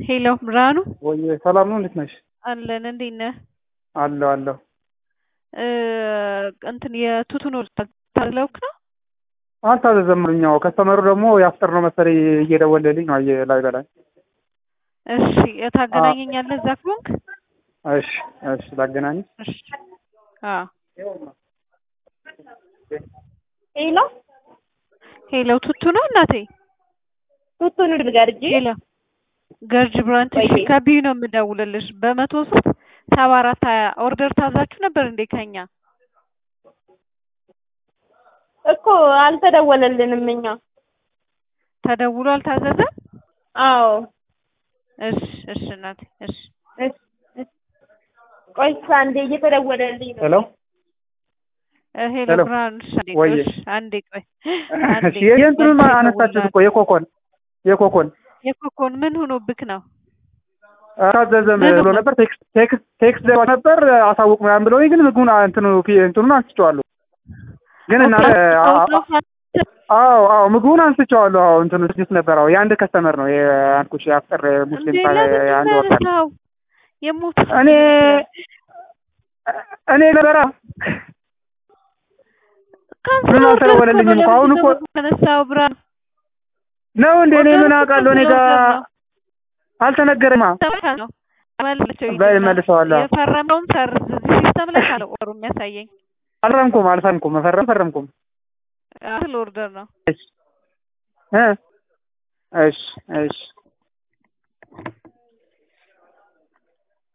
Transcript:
ሄሎ ብርሃኑ ወይ ሰላም ነው? እንዴት ነሽ? አለን። እንዴት ነህ? አለሁ አለሁ። እ እንትን የቱቱን ታዝለውክ ነው? አልታዘዘምኛው ከስተመሩ ደግሞ የአፍጥር ነው መሰለኝ እየደወለልኝ ነው አየ ላይ በላይ። እሺ ታገናኘኛለህ እዛ ከሆንክ? እሺ እሺ ላገናኝ። እሺ አዎ ሄሎ ሄሎ ቱቱ ነው እናቴ? ቱቱ ንግድ ገርጂ ሄሎ ገርጅ ብራንች እሺ፣ ወይዬ። ከቢዩ ነው የምደውልልሽ። በመቶ ሶስት ሰባ አራት ሀያ ኦርደር ታዛችሁ ነበር እንዴ ከኛ? እኮ አልተደወለልንም እኛ። ተደውሎ አልታዘዘም? አዎ እሺ እሺ እናቴ እሺ እስ- እስ- ቆይ አንዴ እየተደወለልኝ ነው። ሄሎ እ ሄሎ ሄሎ። ብርሃኑ እሺ፣ አንዴ ቆይ ወይዬ። እሺ፣ አንዴ ቆይ አንዴ እሺ የእንትኑን መልሼ አነሳችሁት እኮ እደውልልሃለሁ። የኮኮን የኮኮን የኮኮን ምን ሆኖብክ ነው? አልታዘዘም ምን ብሎ ነው? ነበር። ቴክስት ቴክስት ቴክስት ደባ ነበር አሳውቅ ምናምን ብለውኝ ግን ምግቡን አ- እንትኑ ፊ- እንትኑን አንስቼዋለሁ። ግን እናንተ አዎ አዎ ምግቡን አንስቼዋለሁ። አዎ እንትኑ ስድስት ነበር። አዎ የአንድ ከስተመር ነው የአልኩሽ የአፍጥር ሙስሊም እንዴ ሳ- ለምንድን የአንድ ነው ወጣት ያነሳው? የሞት እኔ እኔ ነበራ ካንሰር ምን ኦርደር አልተደወለልኝም እኮ እኮ ነው። አሁን ለምንድን እኮ ነው የተነሳው? ብርሃኑ ነው እንዴ? እኔ ምን ኦርደሩ እኮ አውቃለሁ? እኔ ካንሰር ጋር ኦርደር ነው። አልተነገረማ። ተመልካ ነው መልሰው በል ይልና መልሰዋለሁ። የፈረመውን ሰርዝ እዚህ ሲስተም ላይ ካለ ኦርደሩ የሚያሳየኝ አልፈረምኩም አልፈረምኩም መፈረም ፈረምኩም። አስል ኦርደር ነው። እሺ እ እሺ እሺ